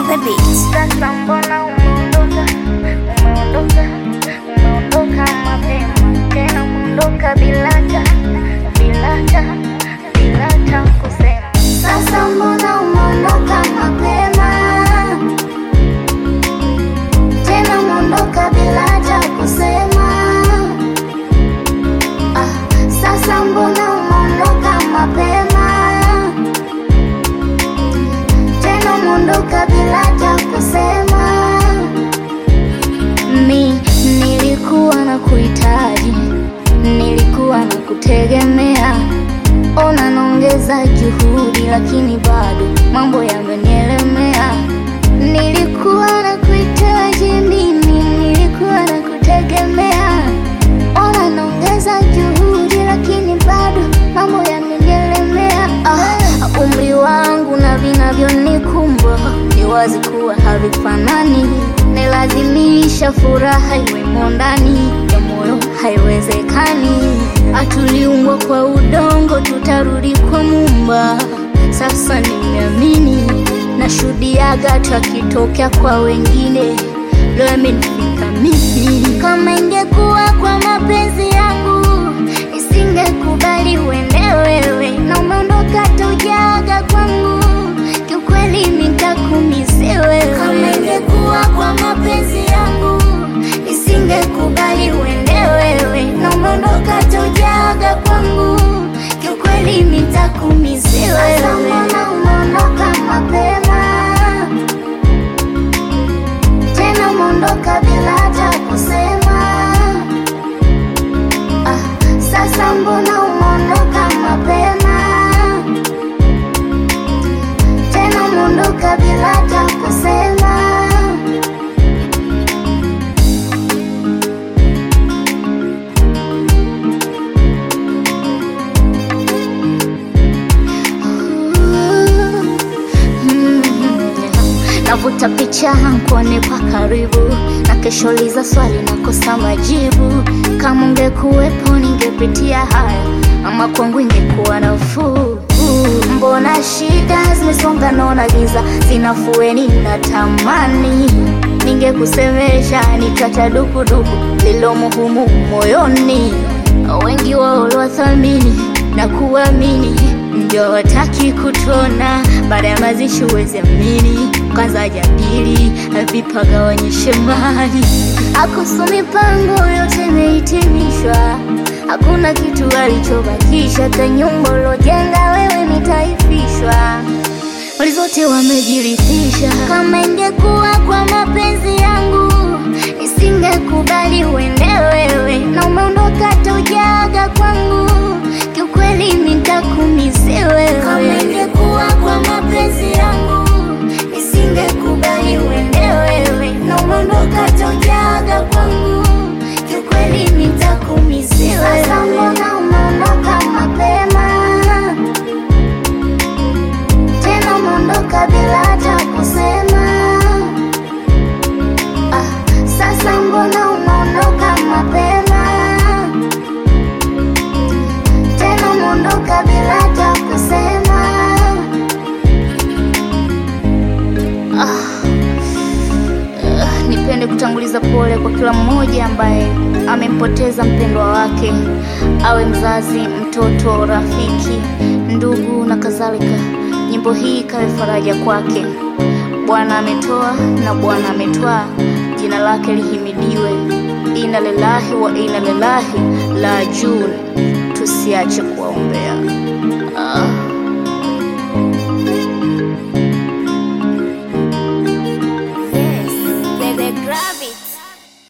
the beat. Sasa mbona umeondoka, umeondoka, umeondoka mapema tena, umeondoka bila hata, bila hata, bila hata kusema. Sasa mbona umeondoka mapema tena, umeondoka bila hata kusema. Ah, sasa mbona umeondoka mapema tena umeondoka bila hata kusema. Mi nilikuwa na kuhitaji, nilikuwa na kutegemea, ona naongeza juhudi, lakini bado mambo yamenielemea. Nilikuwa na kuhitaji mimi, nilikuwa na kutegemea, ona naongeza juhudi, lakini bado mambo yamenielemea. Ah, umri wangu na vinavyonikumba ni wazi kuwa havifanani, nilazimisha furaha iwemo ndani ya moyo, haiwezekani. Hatuliumbwa kwa udongo, tutarudi kwa Muumba. Sasa nimeamini, nashuhudiaga tukitokea kwa wengine, leo imenifika mimi. Kama ingekuwa kwa mapenzi yangu, nisingekubali uende wewe, na umeondoka tujaga kwangu, kiukweli nitakumisi wewe. Kama ingekuwa kwa mapenzi yangu, nisingekubali uende wewe, na umeondoka tujaga kwangu, kiukweli nitakumisi wewe. Sasa mbona umeondoka mapema tena umeondoka bila hata kusema. Ah, sasa mbona umeondoka mapema tena umeondoka bila hata kusema. Navuta picha nkuone kwa karibu, na kesho liza swali nakosa majibu. Kama ungekuwepo ningepitia haya, ama kwangu ingekuwa nafuu. Mbona shida zimesonga, naona giza zinafueni, natamani ningekusemesha, nitacha dukuduku lilomo humu moyoni. Wengi wao waliwathamini na kuamini ndio wataki kutona, baada ya mazishi uweze amini, kwanza jadili vipagawanyishe mali. Akusu mipango yote imehitimishwa, hakuna kitu alichobakisha, hata nyumba ulojenga wewe nitaifishwa, mali zote wamejirithisha. Kama ingekuwa kwa mapenzi yangu, nisingekubali uende wewe, na umeondoka tujaga kwangu kiukweli nitakumisi wewe. Kama ingekuwa kwa mapenzi yangu, nisingekubali uende wewe, na umeondoka tojaga kwangu, kiukweli nitakumisi wewe. Sasa mbona umeondoka mapema tena umeondoka bila hata kusema? Ah, sasa mbona umeondoka mapema tena umeondoka bila hata kusema. Ah, ah, nipende kutanguliza pole kwa kila mmoja ambaye amempoteza mpendwa wake, awe mzazi, mtoto, rafiki, ndugu na kadhalika. Nyimbo hii ikawe faraja kwake. Bwana ametoa na Bwana ametwaa, jina lake lihimidiwe. Inna lillahi wa inna ilaihi rajiun. Tusiache kuwaombea. Ah.